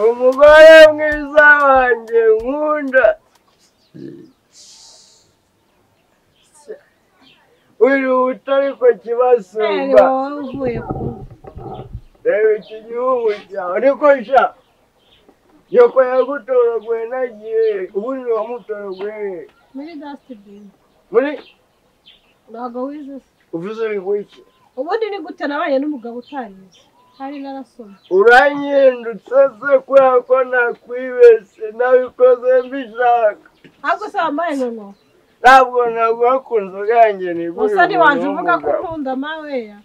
umugore mwiza wanjye nkunda wihuta ariko kibasumba wowe uvuye ku reba iki gihugu cyawe ariko sha yoko yagutoraguye nagiye ubundi wamutoraguye muri dasitibini muri ntabwo wize se uvuze ngo iki ubundi ni gute nabaye n'umugabo utarize hari n'arasoma uranyindutse se kubera ko nakwibeshye nabikoze mbishaka ahubwo se wambaye nono ntabwo naguhakunze ubwanjye nigurira musoni wanjye umuntu uvuga ko w'umugabo. ukunda maweya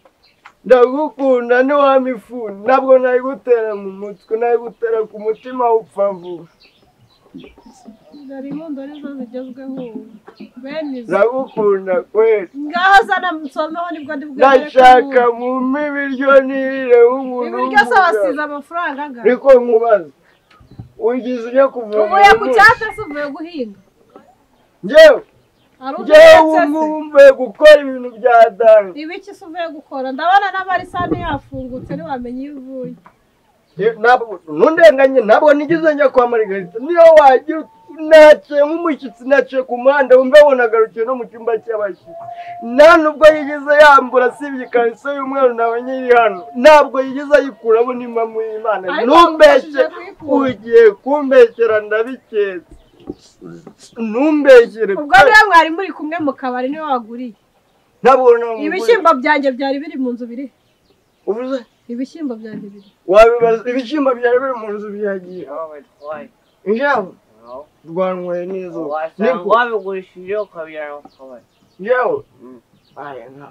ndagukunda ntiwamifunda ntabwo nayigutera mu mutwe nayigutera ku mutima upfa vuba dore imbundo nizo zigezweho ubu bene izo ndagukunda kweli ngaho zana musomeho nibwo ndi bwemere ko ndashaka nkunda. mumpe ibiryo nirire nk'umuntu ibiryo se w'umugabo. wasize amafaranga angana ariko nkubaza ugize ujya kuvoma uvuye ku umunsi? cyatsi se uvuye guhinga njyewe hari njyewe udahinze ubu se mvuye gukora ibintu bya dani ibiki se uvuye gukora ndabona n'amarisani yafungutse ntiwamenye iyo uvuye ntundenganye ntabwo nigeze njya kwa marigarita niyo wagira naciye nk'umushyitsi naciye ku muhanda wumva wunagarukiye no mu cyumba cy'abashyitsi nta nubwo yigeze yambura asibye ikariso y'umweru nawe nyiri hano ntabwo yigeze ayikuramo n'impamu y'imana Ariko ntumbeshye wamufashije kuyikura. ugiye kumbeshyera ndabiketse ntumbeshyere ubwo rero mwari muri kumwe mu kabari niwe waguriye ntabwo namuguriye. ibishyimbo byanjye byari biri mu nzu biri uvuze ibishyimbo byanjye biri wabibaza ibishyimbo byari biri mu nzu byagiye No, it's fine. njyewe No. rwanyweye n'izuba Niko- wabigurishije ukabyara ukabari yewe Mm. aya nka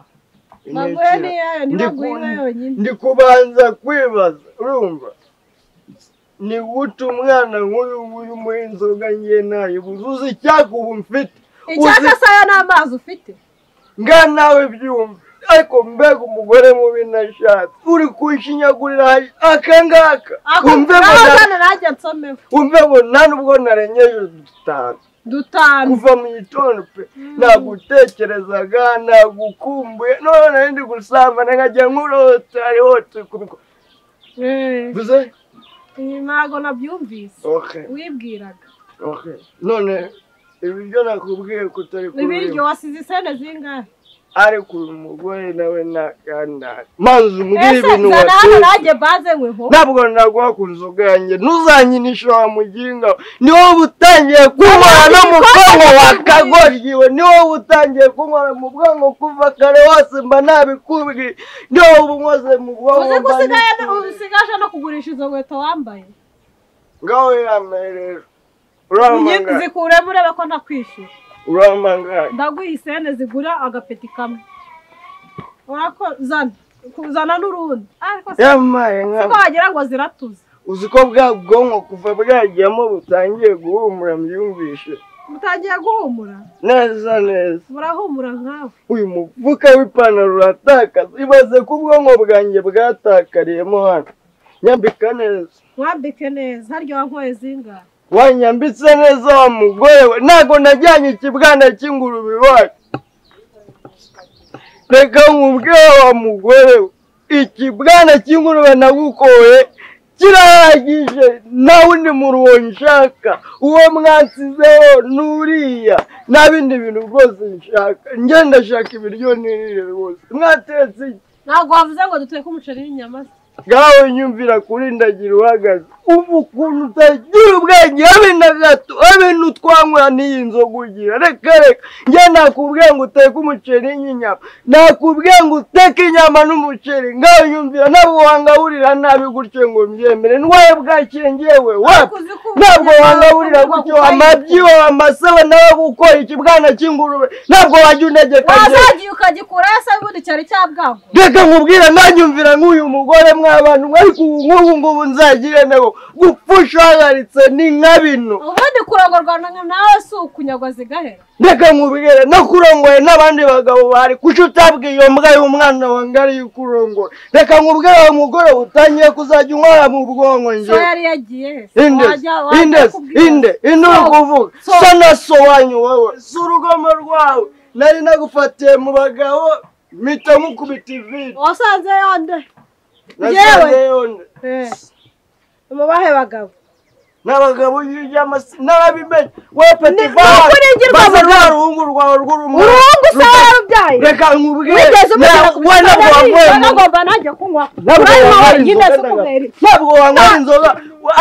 maguhe n'iyayo ntibaguhe Ndikunda. yonyine ndi kubanza kwibaza urumva ni gute umwana nk'uyu nguyu umuha inzoga ngiye nayibuze uzi icyaka ubu mfite icyatsi uzi- se aya ni amazi ufite nga nawe byumve ariko mbega umugore mubi nashatse uri kunshinyagurira aka ngaka Ako- umve ngo naho na- uzana nanjye nsomeho umve ngo nta nubwo narengeje dutanu dutanu kuva mu gitondo pe nagutekerezaga nagukumbuye none nari ndi gusambana nkajya nkurota hariho tubikubiko Eh, bize ibi ntabwo nabyumvise oke wibwiraga oke none ibiryo nakubwiye kutari ibiryo kubirimo wasize isene zingahe ariko uyu mugore nawe nakandara manzi umbwire ese ibintu zana hano watetse nanjye baze nkweho ntabwo naguha ku nzu bwanjye ntuzanyinisha wa muginga ni wowe utangiye kunywa no mu bwonko wakagoryiwe ni wowe utangiye kunywa mu bwonko kuva kare wose mba nabikubwiye ni wowe unkoze mu uzi bwonko ko mba usigaye nabikubwiye. usigaje no kugurisha izo nkweto wambaye ngaho yambaye rero Uyi- uramangara zikuremo urebe ko ntakwishyura uramangara ndaguha isene zigura agapeti kamwe urako zana zana n'urundi ariko si yambaye ko nka wagira ngo ziratuze uzi ko bwa bwonko kuva bwagiyemo butangiye guhumura mbyumvishe mutangiye guhumura neza neza murahumura nkawe uyu mufuka w'ipantaro uratakaza ibaze ko ubwonko bwanjye bwatakariyemo hano nyambika neza mwambike neza harya wankoye zingahe wanyambitse neza wa mugore we ntabwo najyanye ikibwana cy'ingurube iwacu reka nkubwire wa mugore we ikibwana cy'ingurube nagukoye kirahagije nta wundi murongo nshaka uwo mwansizeho n'uriya nta bindi bintu rwose nshaka ngenda shaka ibiryo nirire rwose mwatetse iki ntabwo wavuze ngo duteke umuceri n'inyama se ngawe nyumvira kuri ndagira uhagaze ubu ukuntu utagira ubwenge habe na gato habe n'utwanywera n'iyi nzoga ugira reka reka njye nakubwiye ngo uteke umuceri n'inyama nakubwiye ngo uteke inyama n'umuceri ngawe nyumvira ntabwo wangaburira nabi gutyo ngo mbyemere ndwaye bwakire ngewe wapi uzi ko ntabwo ubuzima wangaburira bugomba gutyo kuba amabyiwe amasawa nawe gukora ikibwana cy'ingurube ntabwo wajya untegeka ngewe wazagiye ukagikurayo se ubundi cyari cyabwagwa reka nkubwire mwanyumvira nk'uyu mugore mw'abantu ariko ubu nk'ubu ngubu nzagire nawe gupfusha uhagaritse ni nka bino ubundi kurongorwa na- nawe si ukunyagwa zigahera reka nkubwire no kurongoye n'abandi bagabo bari kuki utabwiye iyo mbwa y'umwana wange ariyo ukurongoye reka nkubwire uwo mugore utangiye kuzajya unywara mu bwonko so njye yari yagiye he se? indesi Wajya- wajya indesi kubwira- inde inde uri So- kuvuga so- so na so wanyu wowe si urugomo rwawe nari nagufatiye mu bagabo mpita mukubita ivide wasanze yonde nasanze Yewe. yonde Eh. umubahe bagabo n'abagabo hirya amasi n'ababimenye we ni petifari ukuri ngirwa basa burundu. nta ruhungu rwawe rw'urumuri urungu se warabyaye reka nkubwire wigeze umugera ku we ntabwo wanyweye kiziba mu- nagomba nanjye kunywa ntabwo wanywera nyine inzoga si ukubera iki? ntabwo wanywera inzoga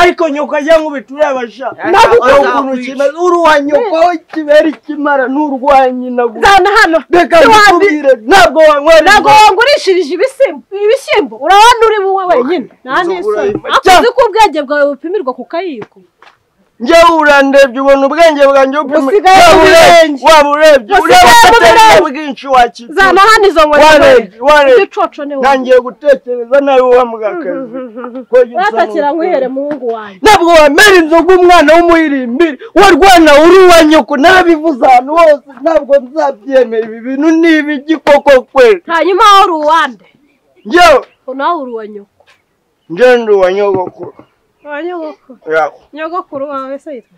ariko nyoko ajya nk'ubitura abasha Ntabwo Wowe ukunda. ukuntu ukina uruwa nyoko aho ikibera ikimara n'urwa nyina gusa zana hano reka Ntiwandi- nkubwire ntabwo wanywera ntabwo inzoga wangurishirije ibishyimbo ibishyimbo urabona uri wowe wenyine nta Inzoga n'isoni urayima. ariko Jya. uzi ko ubwenge bwawe bupimirwa ku kayiko njyewe urandebye ubona ubwenge bwanjye bupima Busigaye waba mu urebye birenge. waba urebye Busigaye ureba mu agatenge birenge. bwinshi wakira zana hano izo warebye warebye ibicoco ni wowe ntangiye gutekereza nawe wa mugakazi ko njye watakira nsaba nkwihere muhungu wanjye ntabwo wamera inzoga umwana w'umuhirimbiri warwana uri uwa nyoko n'abivuze ahantu hose ntabwo nzabyemera ibi bintu ni ibigikoko kweli hanyuma wowe uri uwande njyewe nawe uri uwa nyoko njyewe ndi uwa nyogokuru uwa nyogokuru yawe nyogokuru wawe se yitwa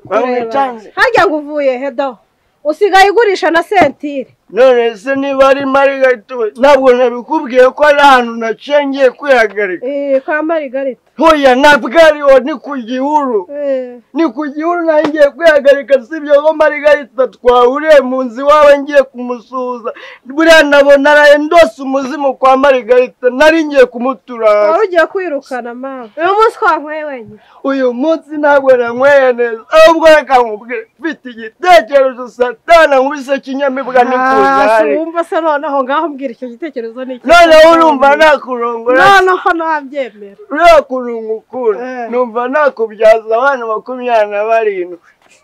bamwicanze harya ngo uvuye he dawa usigaye ugurisha na sentire none se niba ari marigatuwe ntabwo nabikubwiye ko ari ahantu nacengiye kwihagarika Eh, kwa marigarita hoya nabwariho ni ku gihuru Eh, ni ku gihuru nangiye kwihagarika si ibyo ko marigarita twahuriye mu nzu iwawe ngiye kumusuhuza buriya nabona araye ndose umuzimu kwa marigarita nari ngiye kumutura wari hasi ugiye kwirukana mawe uyu munsi twanyweye wenyine uyu munsi ntabwo nanyweye neza ahubwo reka nkubwire mfite igitekerezo satana nkubise kinyamibwa Ah, n'ikuzari wumva se noneho ngaho mbwira icyo gitekerezo ni iki noneho urumva nakurongora noneho nabyemera uriya kurungu ukura Eh. numva nakubyaza abana makumyabiri na barindwi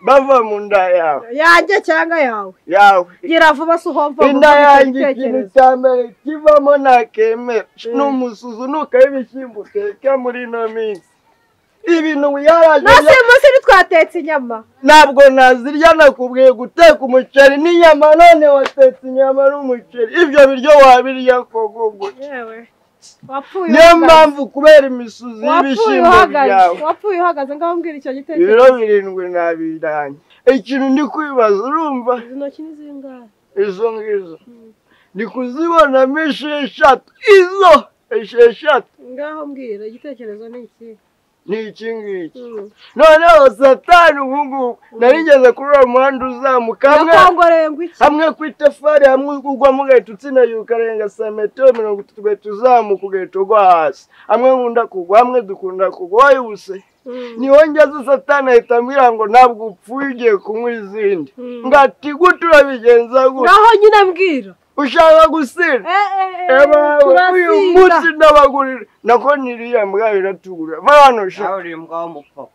bava mu nda yawe yanjye cyangwa yawe yawe gira vuba se uhomva inda yanjye ikintu cya mbere kivamo ntakemera ni umusuzu nukaho ibishyimbo uteka muri ino minsi ibintu yaraje nasi uyu munsi ntitwatetse inyama ntabwo nazirya nakubwiye guteka umuceri n'inyama none watetse inyama n'umuceri ibyo biryo wabirya kogogo yewe wapfuye niyo uhagaze. mpamvu kubera imisuzi wapfuye y'ibishyimbo byawe uhagaze wapfuye uhagaze ngaho mbwira icyo ibiro gitekerezo birindwi nabiranye ikintu ndi kwibaza urumva izi ntoki ni zingahe izo ngizo ndi kuzibonamo esheshatu izo esheshatu ngaho mbwira igitekerezo ni iki ni iki ngiki Mm. noneho satani ubu ngubu narigeze kuri uwo muhanda uzamuka hamwe yakongoreye ngo iki hamwe ku itafari hamwe ugwamo ugahita utsindagira ukarenga santimetero mirongo itatu ugahita uzamuka ugahita ugwa hasi hamwe nkunda kugwa hamwe dukunda kugwa wowe ubuse Mm. niho ngeze satani ahita ambwira ngo ntabwo upfuye ugiye kunywa izindi Mm. ngo ati gute urabigenza gute ngaho nyine mbwira ushaka gusinda Eh, eh, eh, Ebawe uyu turasinda munsi ndabagurira nako niriya mbwa biratugura va hano sha Nawe uri imbwa w'umupapa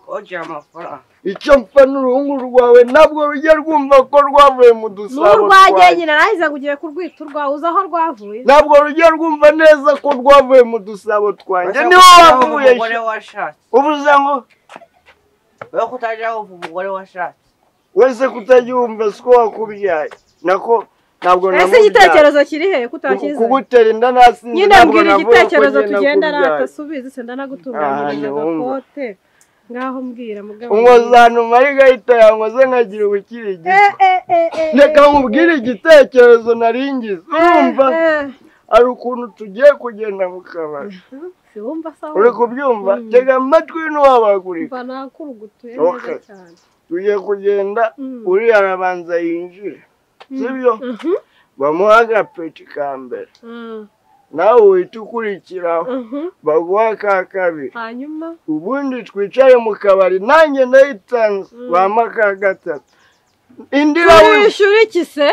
wogira amafaranga icyo mpfa n'uruhungu rwawe ntabwo rujya rwumva ko rwavuye mu dusabo n'urwagiye twanjye. nyine nahize ngo ugiye kurwita urwawe uzi aho rwavuye ntabwo rujya rwumva neza ko rwavuye mu dusabo twanjye niho wavuye umugore sha. washatse ubuze ngo we kutajya wumva umugore washatse wese kutajyumva siko wakubyaye nako ntabwo ese igitekerezo kiri he kutakizanye kugutera inda nasinze nyine ntabwo mbwira navuga ko igitekerezo ngenda tugendana kubyaye. atasubiza senda nagutunganyiriza Ah, numva. agakote ngaho mbwira mugabo umwazana umarigahita yankoze nkagira ubukiri Eh, gito eh, eh, eh, reka eh, nkubwire igitekerezo naringize urumva eh, eh. hari ukuntu tugiye kugenda mu kabari Si wumva sawa uri kubyumva Mm. tega amatwi ntiwabagurika mva nakurugutuye Okay. neza cyane tugiye kugenda Mm. uriya arabanza yinjire sibyo Mhm, bamuha agapeti ka mbere mm, nawe uhita ukurikiraho mhm. baguha ka kabiri hanyuma ubundi twicare mu kabari nanjye ndayitanze Mm. bampa ka gatatu indi irabura turishyura iki se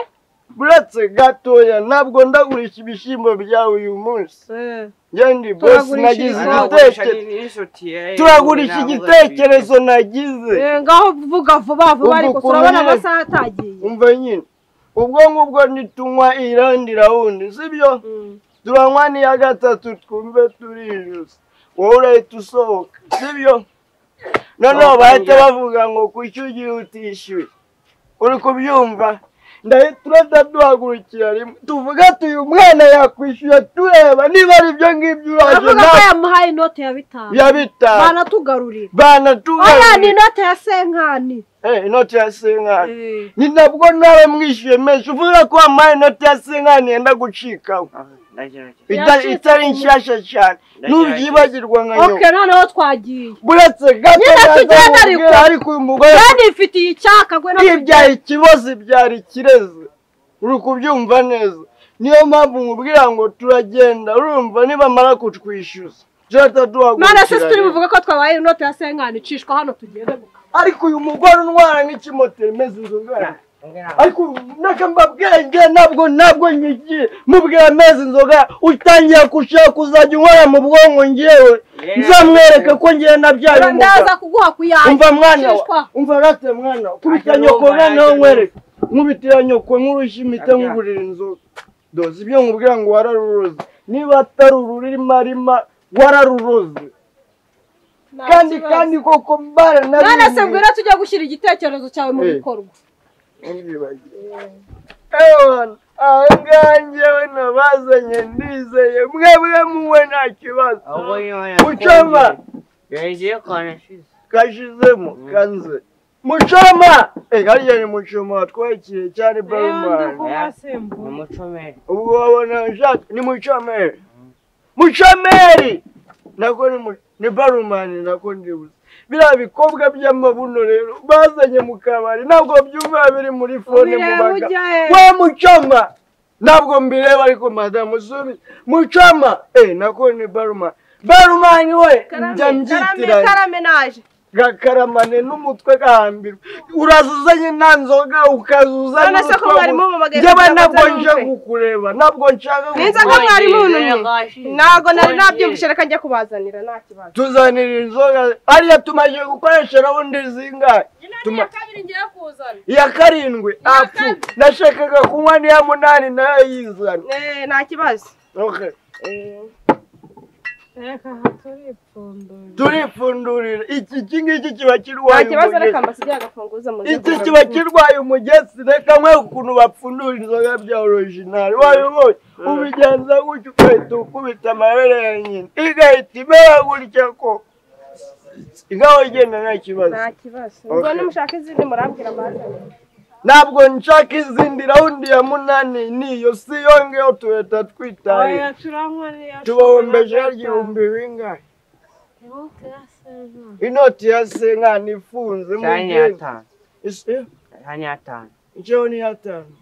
uretse gatoya ntabwo ndagurisha ibishyimbo byawe uyu munsi Eh, ngendi bosi Turagurisha nagize Izi ibisabo. Anagurisha igitekerezo ni- n'inshuti ye turagurisha nawe igitekerezo nagize eh, ngaho vuga vuba vuba ariko Ubu turabona ukuntu- amasaha atagiye umva nyine ubwo ngubwo ntitunywa irandi rawundi sibyo Mm. turanywa n'iya gatatu twumve turijuse wowe urahita usohoka sibyo noneho bahita bavuga ngo kuki ugiye utishyuye uri kubyumva ndahita urata duhagurukira rimwe tuvuga tuyu mwana yakwishyura tureba niba ari ibyo ngibyo uraje Aravuga ko natwe yamuhaye inote ya bitanu ya bitanu banatugarurira oya ni banatugarurira inote ya senkani Eh, inoti ya senkani Eh, ni nabwo nawe mwishyuye menshi uvuga ko wampaye inoti ya senkani yenda gucikaho nawe- ndakira Itari- Yacitse itari ku mu- nshyashya cyane Ndagerageza. ntubyibagirwa nka oke nyoko noneho twagiye buretse gato Nyine tugenda nazamubwira ariko. ariko uyu mugore yandifitiye icyaka gwe no ntibyara ikibazo ibyara ikirezi uri kubyumva neza niyo mpamvu nkubwira ngo turagenda urumva nibamara kutwishyuza jeta none se turi duhagurukira buvuge ko twabaye inota ya sengani icishwa hano tugende guka ariko uyu mugore untwara nk'ikimoteri meze inzoga yanjye cyane ariko nakamba bwenge nabwo nabwo nyigiye mubwira amezi inzoga utangiye gushaka kuzajya unywera mu bwonko ngewe nzamwereke ko ngewe nabyaye umugabo ndaza kuguha kuyanjye umva mwana wa- icishwa umva rate mwana wa, kubita Ajya nyoko numva, noneho ajya nkwereke nkubitira nyoko nk'urushyi impita Ajya. nkugurira inzoga doze ibyo nkubwira ngo wararuroze niba atari ururima rima wararuroze Nta kandi kibazo. kandi koko mbara none se mbwira tujye gushyira igitekerezo cyawe mu Eh. bikorwa ahangaha njyewe nabazanye ndizeye mwebwe muwe nta kibazo ahubwo niba Muchoma! yagiye kwa nashize kashizemo kanze mucoma Eh, hariya ni mucoma watwakiye cyane barumani ni umucomeri ubwo wabona ushaka ni mucomeri mucomeri nako ni mu- ni barumani nako ndibuze biriya bikobwa by'amabuno rero bazanye mu kabari ntabwo byumva biri muri fone mu ubireba bagabo ujye we mucoma ntabwo mbireba ariko madamu subi mucoma eh nako ni baruma barumani we njya mbyitiranya karame naje gakaramane n'umutwe gahambirwa uraza uzanye nta nzoga ukazuza none se ko mwari mubamagaye njyewe kugira ngo ntabwo nze nje numve? kukureba ntabwo nshaka Ninza ko kukureba. mwari muntumye ntabwo nari nabyumvise reka njya kubazanira nta kibazo tuzanira inzoga ariya tumaze gukoresha rawundi zingahe Tuma- kabiri ngiye kuzana iya karindwi apfu nashakaga kunywa n'iya munani nayo yizana nta kibazo Okay. reka turipfundura turipfundurira iki iki ngiki kiba nta kirwaye kibazo reka umugezi. amasigaye agafunguza mu iki kiba kirwaye umugezi reka mwe ukuntu bapfundura inzoga bya orojinali wabibonye ubigenza gutya ugahita ukubita amabere ya nyina igahita imera gutya ko ingaho igenda nta kibazo nta kibazo ubwo Okay. nimushaka izindi murabwira bazanira ntabwo nshaka izindi rawundi ya munani niyo si yo ngeyo tuhita twitaye tubahombeje igihumbi bingahe inoti ya senkani ifunze mu cyane gihe yatanu Isi- cyane yatanu icyo ni iy'atanu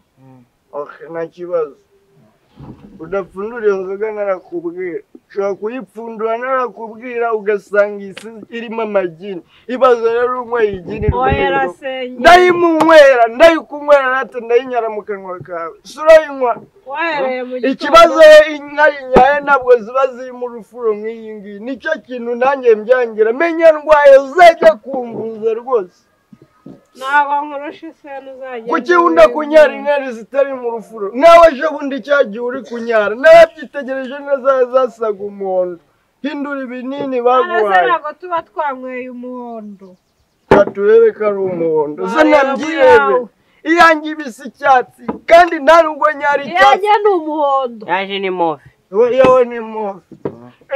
Okay, nta kibazo udapfundura iyo nzoga narakubwira ushobora kuyipfundura narakubwira ugasanga isi irimo amagini ibazo rero unyweye igini rwego. ndayimunywera ndayikunywera nate ndayinyara mu kanwa kawe si urayinywa ikibazo inka rinyaye ntabwo ziba zirimo urufuro nk'iyi ngiyi nicyo kintu nanjye mbyangira menya ndwaye zajya kumbuza rwose ntabwo nkurusha isenu uzajya kuki wunda kunyara inkari zitari mu rufuro nawe ejo bundi cya gihe uri kunyara nababyitegereje neza zasaga umuhondo hindura ibinini baguhaye ntabwo tuba twanyweye umuhondo Reka turebe ko ari umuhondo zo Bareba nabyirebe bwawe. iyange ibisa icyatsi kandi nta nubwo nyari icyatsi iyanjye ni umuhondo yaje ni move we yewe ni move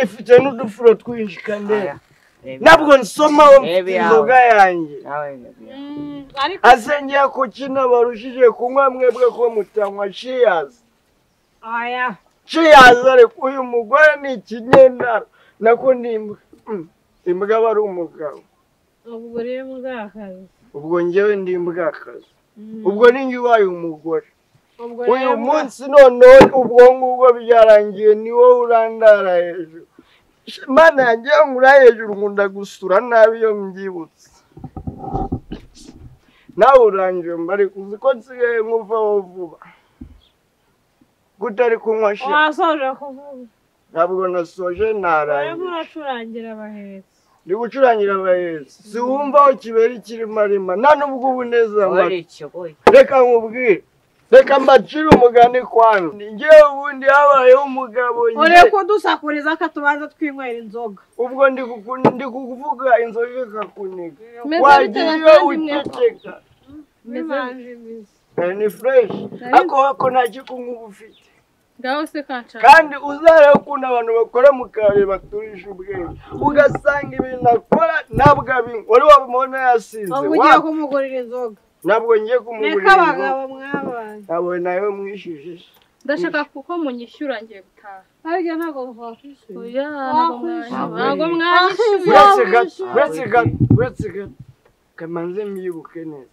ifite n'udufuro twinshi kandi Aya, reba. ntabwo nsoma Reba iyawe. inzoga yanjye nawe reba iyawe. Mm, ariko asengera ko kino barushije kunywa mwebwe ko mutanywa shiyazi aya Ciyazare uyu mugore ni ikinyendaro nako ni imbwa Mm, imbwa aba ari umugabo ubwo rero bwakazi ubwo njyewe ndi imbwakazi ubwo ni njye ubaye umugore ubwo uyu munsi noneho ubwo ngubwo byarangiye ni wowe urandara hejuru mana yanjye iyo nkura hejuru nkunda gusura nabi iyo mbyibutse nawe urangije mbari kuzi ko nsigaye nkuvaho vuba gutari kunywa shira wasoje kuvuga ntabwo nasoje urimo ntarangije uracurangira abahetsi ndi gucurangira abahereza si wumva aho kibera ikirimo arima nta n'ubwo ubuneza wari amara ikigoyi reka nkubwire reka mbacire umugani kwanza ngewe ubundi habayeho umugabo njye. urebe ko dusakuriza ko tubanza twinywera inzoga ubwo ndi kuku- ndi kuvuga inzoga ikakuniga Meze wagira bitewe iyo kandi mwe. uceceka bimanje imizi Eh, ni fureshi ariko wako nta kikungu uba ufite ngaho se kancara kandi uzarebe ukuntu abantu bakora mu kabari baturisha ubwenge ugasanga ibintu akora ntabwo abinywa wari wabimubona yasize ubwo ugiye wa- kumugurira inzoga ntabwo ngiye kumugurira reka inzoga abagabo mwabanye ntabwo nawe mwishyuje ndashaka kuko munyishyura ngiye gutaha ariko ntabwo bakwishyuye oya ntabwo mwanyishyura ntabwo mwanyishyura uretse gato uretse gato uretse gato kamanze mwibuke neza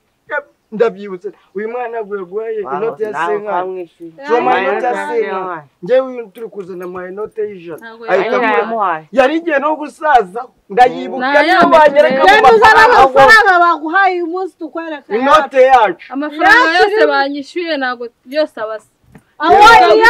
ndabyibutse uyu mwana guhaye inoti ya senkani soma inoti ya senkani njyewe uyu turi kuzana amayinote y'ijana ntabwo ahita yari- agura yari igiye no gusaza ndayibuka Nta niyo yandi banyereka mu tureba. rero uzana mafaranga amafaranga baguhaye uyu munsi tukwereka inote yacu amafaranga Yakiriwe. yose banyishyuye ntabwo yose abasa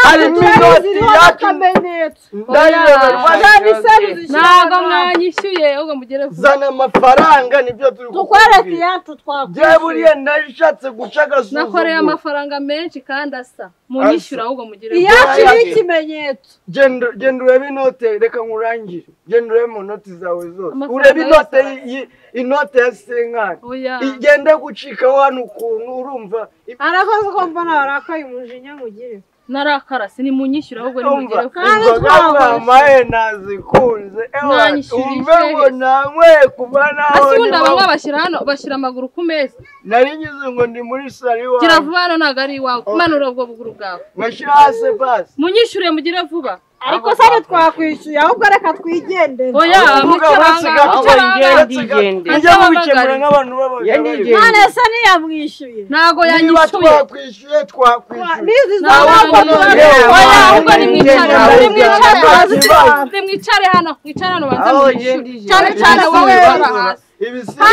harimo inoti yacu akamenyetso ndayiyoberwa Zana iseru ntabwo zishyura mwanyishyuye ahubwo mugere vuba zana amafaranga nibyo turi tukwereka kukubwira. iyacu njyewe twakwishyuye buriya nashatse guca nakoreye agasuzuguro amafaranga menshi kandi asa munyishyura ahubwo mugere vuba iyacu ni ikimenyetso Genda- genda urebe inote reka nkurangire genda urebe mu noti zawe zose Amafaranga urebe yose inote arasa. y- y- inote ya senkani oya igenda gucikaho hano ukuntu urumva arakoze ko mbona warakaye umujinya mugire narakara sinimunyishyura ahubwo nimugere urumva vuba kandi inzoga twabonye. mwamaye nazikunze ewa Mwanyishyura umve ishuri. ngo nanyweye kuva naho hasi ndi ubundi aba mu- bashyira hano bashyira amaguru ku meza nari ngize ngo ndi muri salo gira iwawe vuba hano ntabwo ari iwawe manura ubwo buguru bwawe ngashyira hasi basi munyishyure mugire vuba ariko se ntitwakwishyuye ahubwo reka twigendere oya Uvuga mucyo uretse banga gato, mucyo banga uretse gato. Ngendigende. Mujye mubikemura nk'abantu Ngendigende. b'abagabo none se ntiyamwishyuye ntabwo niba yanyishyuye twakwishyuye twakwishyuye bizi Nta z'amoko wamwishyuye. oya ahubwo nimwicare hano nimwicare hano nimwicare hano mwicare hano banze Aho mwishyure yegeje. cyane cyane wowe ubara hasi ibisiga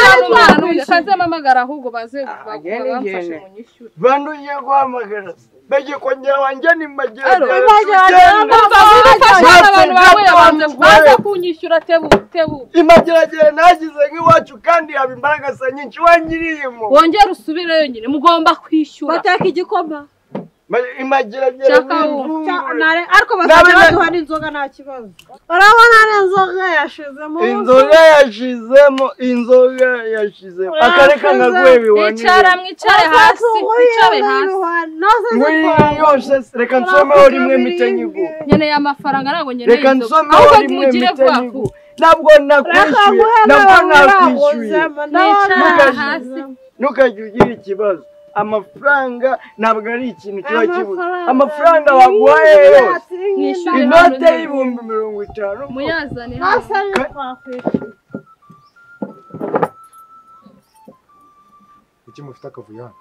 kazamamagara ahubwo baze agende bamfashe igende. munyishyure bantu ugiye guhamagara bege kongera wanjye ni Aro. mageragere bafashe Baze abantu bawe bwa babanza mutware. baze kunyishyura tebu tebu imageragere nagize nk'iwacu kandi haba imbaraga za nyinshi wanyiriyemo wongere usubireyo nyine mugomba kwishyura bateka igikoma imageragere Shaka ubu. Cya- wivumbure nare- ariko basabye Nabe- baduha n'inzoga nta kibazo urabona n'inzoga yashizemo inzoga yashizemo inzoga yashizemo akareka nkaguhe mwicara biwanire mwicare hasi mwicare hasi nkuriya yose reka nsomeho rimwe mite nyiguhe nkeneye amafaranga ntabwo nkeneye reka inzoga nsomeho ahubwo rimwe mugire mite vuba nyiguhe ntabwo nakwishyuye nabwo nakwishyuye mwicara hasi ntukajya ugira ikibazo amafaranga ntabwo ari ikintu kiba kibuze amafaranga baguhaye yose Mwishyure. baguhaye inote y'ibihumbi mirongo itanu muyazane hano. yose kuki mufite akavuyo hano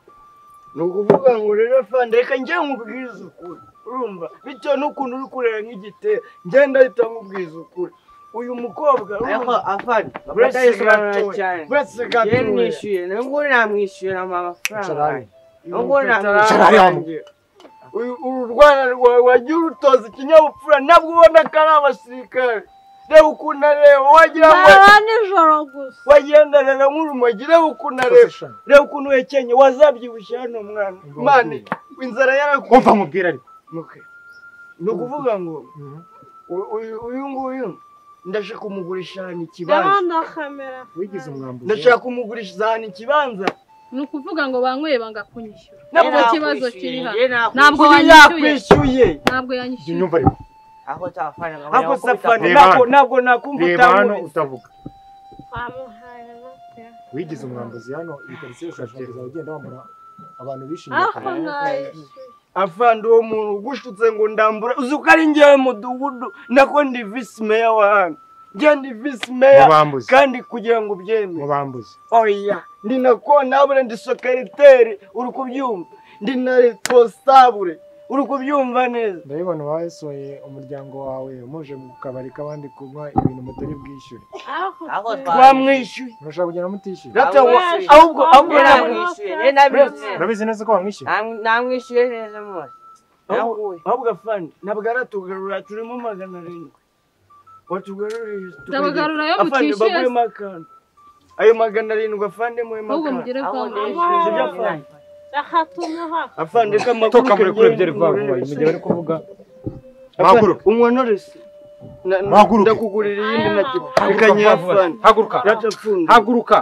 ni ukuvuga ngo rero fanda reka njyewe nkubwize ukuri urumva bitewe n'ukuntu uri kureba nk'igitero ngenda ahita nkubwize ukuri uyu mukobwa Ariko urumva, afana Uretse batayisobanura gatoya. cyane uretse njyewe gatoya nishyuye nubwo namwishyura mu Icara amafaranga hano. nubwo Icara namwishyura hano. Uyu- uru rwanda rwawe wagiye urutoza ikinyabupfura nabwo ubona ko ari abasirikare reba ukuntu areba wagira ngo baba nijoro gusa wagenda rero nk'urumogi reba ukuntu areba Professional. reba ukuntu wekenye wazabyibushye hano mwana Umva mwana nkubwire. inzara umva yarakuye nkubwira ariko Okay. ni ukuvuga ngo Mhm. u- uyu- uyu nguyu ndashaka kumugurisha ahantu ikibanza ndabona kamera wigize umwambuzi ndashaka kumugurishiriza ahantu ikibanza ni ukuvuga ngo banyweye banga kunyishyura nabwo Nta ki- kibazo kiri hano. ntabwo Ntabwo uyu wanyishyuye. yakwishyuye ntabwo Jya yanyishyura unyumva ariko ako tafana ako safari Reba ntabwo hano. ntabwo nakumva reba hano utamubitse utavuga bamuhaye inote. wigize umwambuzi hano ibikarito bishobora ugenda wambura abantu bishimiye ariko akazi. mwayishyuye afande uwo muntu ugushutse ngo ndambura uzi ko ari ngewe mudugudu nako ndi visi meya wa hano njye ndi visi meya mubambuzi kandi kugira ngo ubyemere mubambuzi oya ndi nako nabure ndi sekreteri uri kubyumva ndi na responsable uri kubyumva neza ndabibona wasohoye umuryango wawe muje mu kabari k'abandi kunywa ibintu mutari bwishyure ariko Ako twe- twa- twamwishyuye murashaka kugenda mutishyura Data wa- Yaje ahubwo ahubwo kwambaza. nabwo- namwishyuye njyewe nabizi neza. urabizi neza ko wamwishyura Nam- namwishyuye neza mwose ahubwo nawe ahubwo afande ntabwo aratugarura turimo magana arindwi watugarurire Ndabagarura ayo mutishyuye. baguyemo akantu ayo magana arindwi afande muyemo ahubwo akantu mugire vuba Ahubwo- mwishyure. reka tumuha afande ko amakuru toka muri kure byari vuba vuba mu gihe bari kuvuga Mpaguruke. umwonorese Na- na- Mpaguruke. ndakugurira iyindi nacyo reka Haguruka nyere vuba vuba. afande haguruka data pfunde haguruka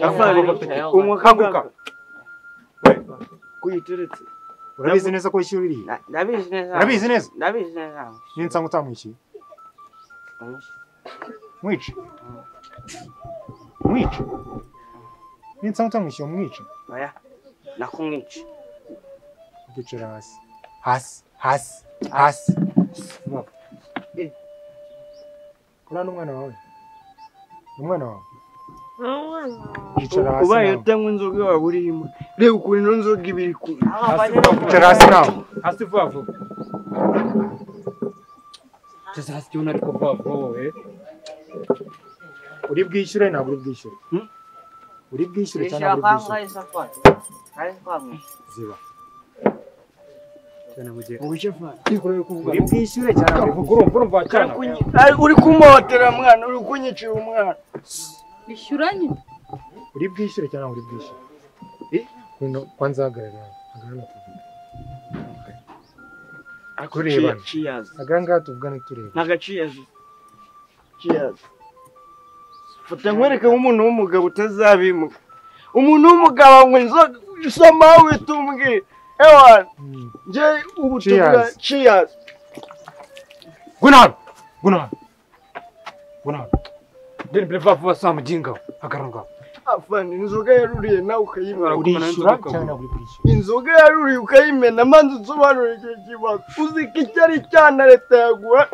afande unywa Haguruka. kagaka kuyiteretse urabizi neza ko wishyura iriya Na- ndabizi neza urabizi neza ndabizi neza namwishyuye. niyo nsanga utamwishyuye Namwishyuye. mwice mwice niyo nsanga utamwishyuye mwice oya nakumwica kwicara hasi hasi hasi hasi Vuba. Eh. uriya ni umwana wawe ni umwana wawe kwicara hasi ubaye nawe utanywa inzoga waba uri imwe reba ukuntu ino nzoga iba iri kunywa hasi vuba kwicara hasi nawe hasi vuba vuba Sasa hasikiona ariko vuba vuba wowe. uri bwishyure ntabwo uri bwishyure Hmm? uri bwishyure cyangwa Yishyura ntabwo uri kwanga bwishyure isafari. Ari kwanga. ziba Cyane mugiye. ubushe fana uri bwishyure cyangwa ntabwo uri bwishyure Urumva urumva cyane. uri kumuhotera mwana uri kunyicira umwana bishyuranye uri bwishyure cyangwa ntabwo uri bwishyure Kuno, kwanza hagarara hagarara tuvuge kurebana Cheers. hagarara ngaha tuvugane tureba ntago aciyazi fata nkwereke nk'umuntu w'umugabo utazabimuka umuntu w'umugabo anywa inzoga usoma aho uhita umbwira ewana Hmm. njye ubutumwa Cheers. ciyazi Gunan. Gunan. Gunan. Deni bile vuba vuba saa mujinga. Akaranga. afana inzoga yaruriye nawe ukayimena urishyura cyangwa ntabwo uri bwishyure inzoga yaruriye ukayimena maze unsobanurire icyo kibazo uziko icyo ari icyana leta yaguha